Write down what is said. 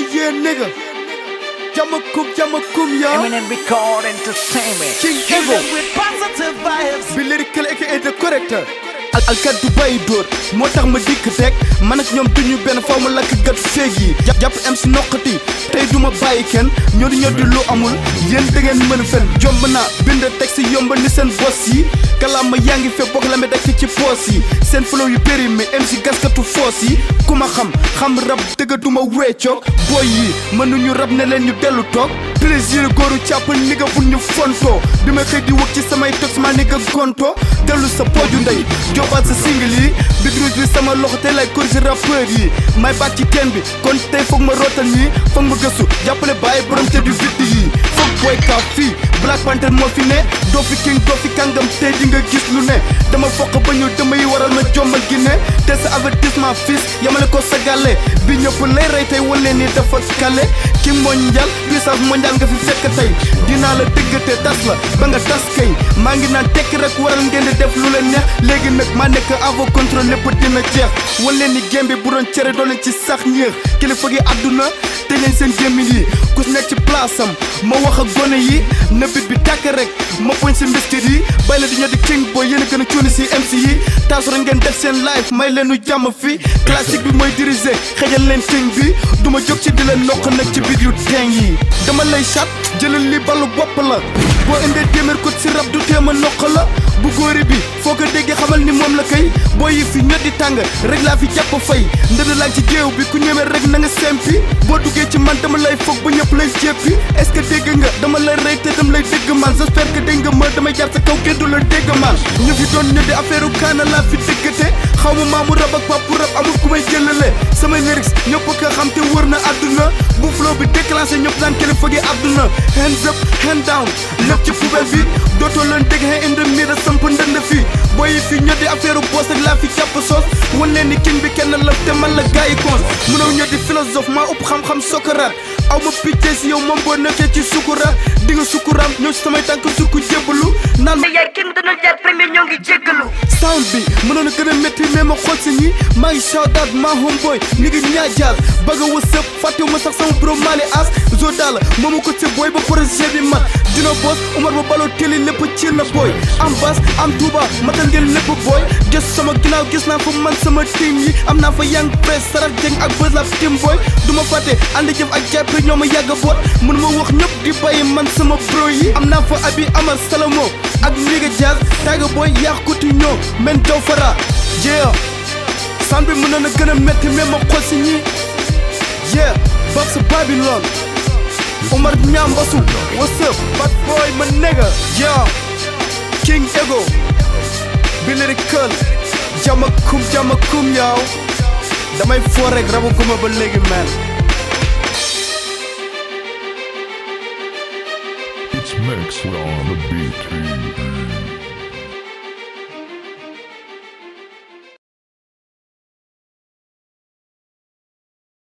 yeah nigga jama kum jama kum ya Eminem Record Entertainment. King Ego with positive vibes. bi lyrical aka the corrector al alkat du bàyyi dóor moo tax ma dikk teg man ak ñoom duñu benn faw ma lakk gat féeg yi jàpp am si noqati tey du ma bàyyi kenn ñoo di ñoo di lu amul yéen da ngeen mën fen jomb naa bind teg si yomb ni seen bos yi kalaama yaa ngi fe bokk la me dekk ci poos yi seen flow yu périmé MC gaskatu foos yi ku ma xam xam rab dëggatuma weecoog boy yi mënuñu rab ne leen ñu dellu toog plaisir góoru càpp ni nga bul ñu fontoo bi ma xëy di wëg ci samay tox ma ni nga gonto dellu sa pooju ndey jobaat sa single yi bidrus bi sama loxo te lay corriger rappeur yi may baat ci teen bi kon tey foog ma rootal nii foog ma gëstu jàppale bàyyi borom te du vidd yi foog booy kaaf fii Black Panther moo fi ne doo fi king doo fi kàngam tey di nga gis lu ne dama foq ba ñu damay waral ma jombal gi ne te sa avertissement fils yamale ko sa gàlle bi ñëpp lay rey tey wala ni dafa kale king mondial puissance mondial nga fi fekk tey dinaa la dëggate tas la ba nga tas kay maa ngi naan tekk rek waral ngeen di def lu leen neex léegi nag maa nekk avant contrôle lépp dina jeex wala ni gémbi bu doon cere doo leen ci sax ñeex kilifa gi àdduna te leen seen gémmiñ yi ku si nekk ci place am ma wax ak gone yi na bit bi tàkk rek ma poñ si mbiskit yi bay la di ñoo di king boy yéen a gën a cuuni si MC yi taasu rek ngeen def seen live may leen nu jàmm fi classique bi mooy diriger xëjal leen king bi du ma jóg ci di leen noq nag ci biir yu teng yi dama lay chat jëlal li ballu bopp la boo indee téeméer ko si rab du téema noq la bu góori bi foo ko déggee xamal ni moom la kay boo yi fi ñoddi tàng rek laa fi jàpp fay ndënd laa ci géew bi ku ñëwee rek na nga sempi boo duggee ci man dama lay foog ba ñëpp lay jéppi est-ce que dégg nga dama lay rey te dama lay dégg man j'espère que dégg nga ma damay jaar sa kaw kenn du la dégg man ñu fi doon ñoddi affaire u kaana laa fi déggate xaw ma maamu rab ak papu rab amul ku may jëlale samay lyrics ñëpp ko xam te wër na àdduna bu flow bi déclenché ñëpp naan kilifa gi àdduna hands up hand down lépp ci poubelle bi dootoo leen dégg he indi mi da samp ndënd fii booy yi fi ñoddi affaire boss ak laa fi jàpp soos wan leen ni king bi kenn la te man la gars yi cons mënoo ñoddi philosophe maa ëpp xam-xam Socrate aw ma picce si yow moom boo nekkee ci sukuraat di nga sukuraam ñëw si samay tànk sukku jébbalu naan ma yaay kenn dana jaar premier ñoo ngi jéggalu sound bi mënoon a gën a métti mais ma xool si ñi maa ngi shout out ma homeboy ni ngi ñaajaal bëgg a wësëb fàttewu ma sax sama bro Mali as zo daal moomu ko ci booy ba projet bi mat dina boss Umar ba baloo télé lépp ci na booy am bas am Touba matal ngeen lépp booy gës sama ginnaaw gis naa fa man sama team yi am naa fa yang press sarax jeng ak bës la team booy du ma fàtte ànd jëf ak jàppe ñoo ma yàgg boot mun ma wax ñëpp di bàyyi man sama bro yi am naa fa abi amal salamo ak Liga Jazz taaga booy yaax kuti ñoo men jaw fara yeah san bi mën na gën a métti mais ma xool si ñi yeah Babs Babylon Omar Ñambasu what's up bad boy ma nigga yeah King Ego bi lyrical jama kum jama kum yaaw damay foo rek rabu guma ba léegi man It's Maxwell on the beat.